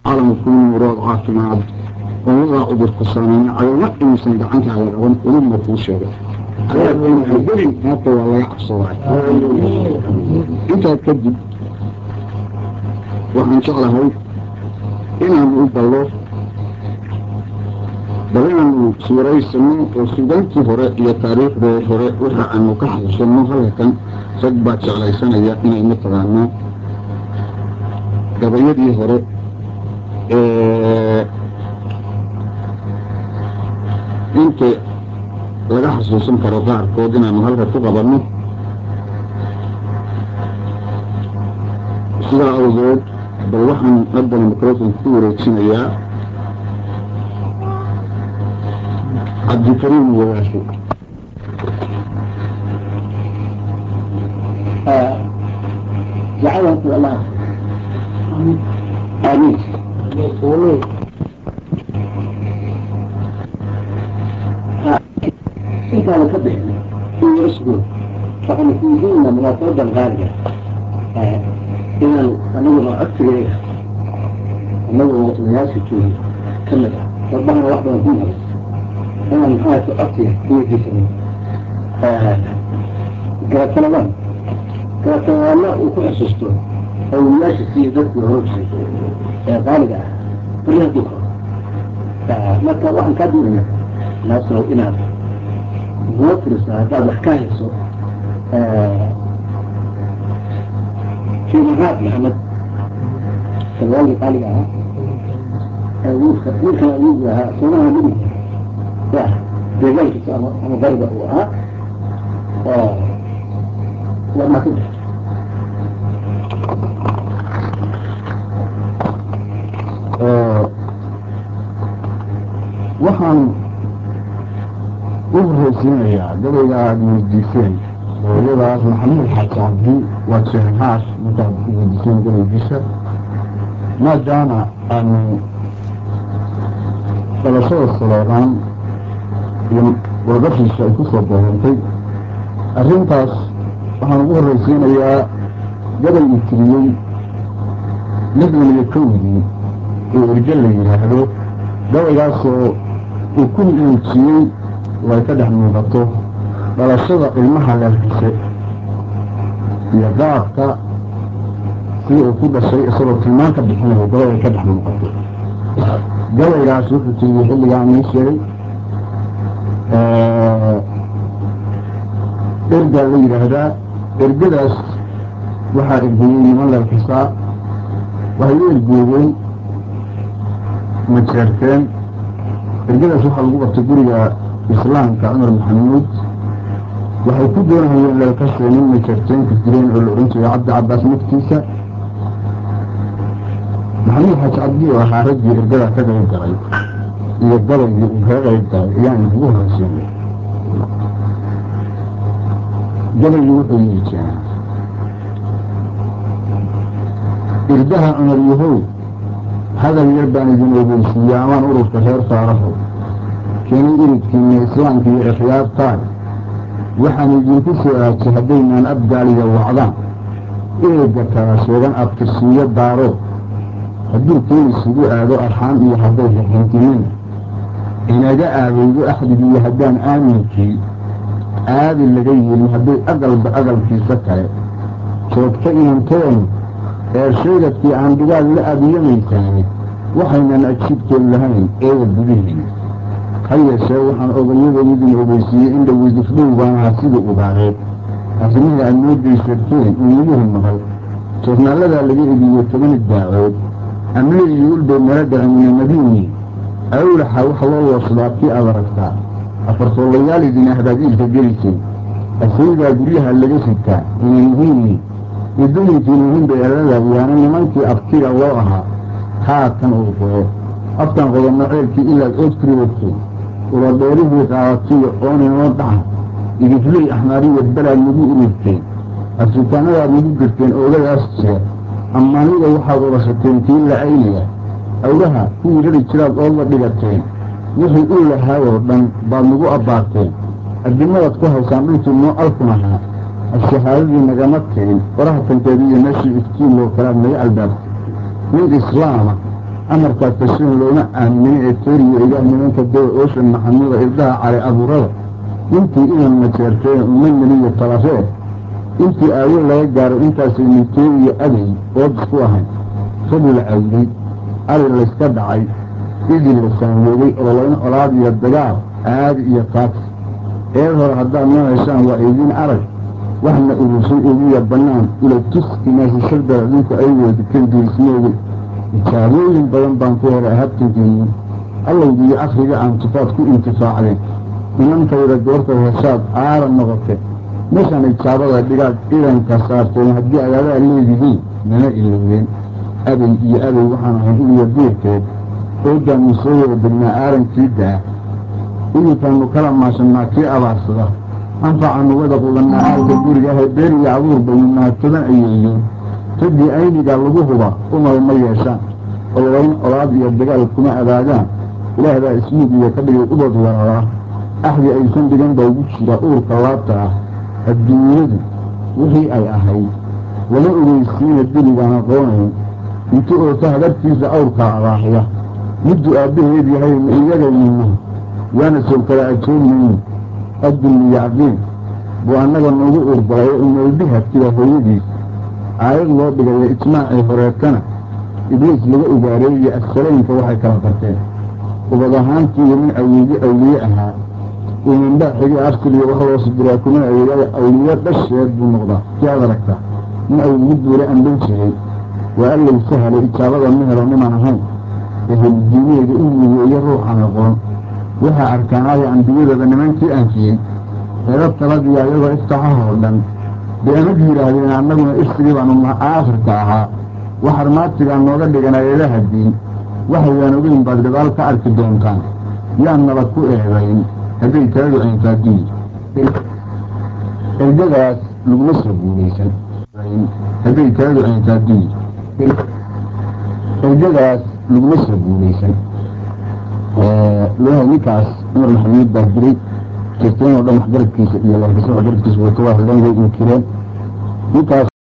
calamku murood caafimaad oo wadaa cudurku saameyn cagama inuusan gacantaada qaban uluma kuu sheegay gelin maanta waa laga cabsaday intaa kadib waxaan jeclahay inaan u ballo bal inaanu suuraysano oo sugaantii hore iyo taariikhdee hore waxa aanu ka xasuusanno halkan rag baa jeclaysanaya inay mataqaanaa gabayadii hore inta laga xasuusan karo qaarkood inaanu halka ku qabanno sidaa awgeed bal waxaan haddana microfon ku wareejinayaa cabdikariim wadaasho دعوة الله آمين آمين إنت أنا كبه في اسمه فأنا في ديننا من الطرد الغالية إذا أنا أكثر إليها أنا الناس في كمل ربنا واحدة منها بس أنا من حالة أطيع في جسمي قالت سلام قالت والله وكل حسستون أو الناس في ذات الرجل غالبا كلها ذكر فما كان واحد كبير ناس لو إنا موترس هذا حكاية سو في مرات محمد سلوالي قال لها ويلك ويلك ويلك صنعها مني يا بذلك أنا ضربة ها لما كنت waxaan u horeysiinayaa gabayga aada weydiiseen hooyadaas maxamuud xaaji cabdi waa jeenhaas markaad weydiiseen gabaygiisa maadaama aanu dhalashada saloodaan iyo wargashiisa ay ku soo boorantay arrintaas waxaan ugu horreysiinayaa gabay uu tiriyey lixdan iyo kowdii oo erge la yidhaahdo gabaygaasoo uu ku muujiyey way ka dhex muuqato dhalashada ilmaha leelkise iyo qaabka si uu ku dhashay isagoo tilmaan ka bixinayo gabayay ka dhex muuqato gabaygaas wuxuu tiriyey xilligaan ii sheegay ergaa la yidhaahdaa ergadaas waxaa ergeeyey niman leelkisaa waxay u ergeeyeen majeerteen ergadaas waxaa lagu qabtay guriga islaamka cumar maxamuud waxay ku doonahayeen leelkasee nin majeerteenka jireen oo la odhan jiray cabdi cabaas naftiisa maxamuud xaaji cabdi oo ahaa raggii ergadaa ka qayb galay iyo gabaygii uu kaga qayb galay ayaan ugu horeysiinay gabaygii wuxuu yii jeenaa irdaha cumar yahow hadal yar baan idin ogeysiiya amaan ururka reer faaraho keenay iridkiina islaamka iyo ikhyaartaan waxaan idinku soo aajay haddaynaan abgaaliga wacdaan eega kala sheegan abtirsiiyo daaro hadduu keen isugu aado arxaan iyo hadday raxintimin inaga aadaydo axdigiiyo haddaan aaminkii aadi laga yeelin hadday aqalba aqalkiisa kale joogta inanteen eer sheegadkii aan dhigaal la aadiyamaysaani waxaynan ajibtood lahayn eega gudihiin ha yeeshee waxaan ogayadan idin ogeysiiyey in dhaweydifdhow baan ahaa sida ubaareed arrimihii aad noo daysarteen iimuhu maqal joornaaladaa laga ediyo toban daacood amle iyo ulbay nala dhacimina madiini awlaxa wax loo wooslaa kii aad aragtaa afartoolayaal idin ahdaadiilka gelisay asaydaa guryaha laga sitaa inayhiini idooyinkiina hinbayalada yaana nimankii abtiga loo ahaa haatan uu qodo afkan qodanno ceelkii ilaad ood kuriwagtay uladheerihii qaadatiyo ooninoo dhaca idifley axmaariya balaad nagu ururteen afrikaanadaad nagu girteen oogadaas jeer ammaanida waxaad urashateen kii la-aynaya awlaha kuwii rari jiraad oodla dhigateen wixii u lahaayoo dhan baad nagu abbaarteen addimadaad ku haysaan dhulkii noo alkun ahaa ashahaadadii nagama tegin faraha tankeeda iyo meeshii iftiin loo kalaad naga albaabtay nin islaama amarkaa tashin looma aaminin ee teriyo ilaah nimanka dawa ooshan maxamuda irdaha cali abuurada intii idan majeerteen uma meliyo talafee intii aawo laga gaaro intaasay nitee iyo aday ood isku ahayn rabi la cawday ari layska dhacay idii la saanwoogay oloyn olaad iyo dagaal aadi iyo taagsi eed hore haddaad noo heshaan waa idiin arag waxna urusay ugiya bannaan ula tus inaasishada adinku ay weedikan dirismooga ijaabooyin badan baan ku heray habtankeeni allowgiiyo akhriga aan tufaad ku intifaacdeen inantayda goortay heshaad aara noqote meeshaan ijaabada dhigaad idanka saarteen haddii agaadaa leedihiin nana ilowdeen aday iyo aday waxaan ahay iliyo diirkeed oogaanu soo wada degnaa aarankii daa idinkaanu kala maashannaa kii abaarsada anfacaanu wada qudannaa aalka guriga ahay beer iyo abuur baynu mahadsadan ayeeyo raggii aynigaa lagu huba umar ma yeeshaan ololeyn olaad iyo dagaal kuma adaagaan ilaahbaa ismiig iyo ka dhigay ubad wararaa axdi aysan dhigan baa ugu jira uurka laabta ah adduunyadu wixii ay ahayd lama ogeysiina diligaan aqoonayn inta oota hagartiisa awrkaa abaaxya middu aabbaheed yahay ma iyagaynina waana sow kala ajoogmayno addulli yacqiin buu annaga noogu uurbalay oo noolbiha tira hooyadiis aayad loo dhigayo ijmaacii horeetana ibliis laga ogaareeyo assalaynka waxay kala barteen ubad ahaantiiyo nin awliye awliye ahaa umanbaa xigi arsiliyo wax loo sidiraa kuma aweeyaaya awliye dhasheed buu noqdaa si aad aragtaa nin awliye duule amban jiray waa allay sahalay ijaabada ma helo niman ahayn ehelidiineeda u migeeyo ruuxan aqoon waxaa arkaanaya ambiyadaba nimankii aanfiyey eeda taladiya iyagoo iftaxahoo dhan bay amad yidhaahdeen annaguna irsigii baanu aakhirka ahaa wax armaatigaa nooga dhigan eedaha diin waxaydaan ogeyn baad gadaal ka arki doontaan yaan nabad ku eedayn hadday taladu ayntaadiyi ergadaas laguma soo guulaysan hadday taladu ayntaadiyi ergadaas laguma soo guulaysan leeyahay ninkaas cumar maxamuud baa diray jirteen oo dhan waxgaradkiisa iyo lankisa waxgaradkiisa way ka waa hadleen way inkireen ninkaas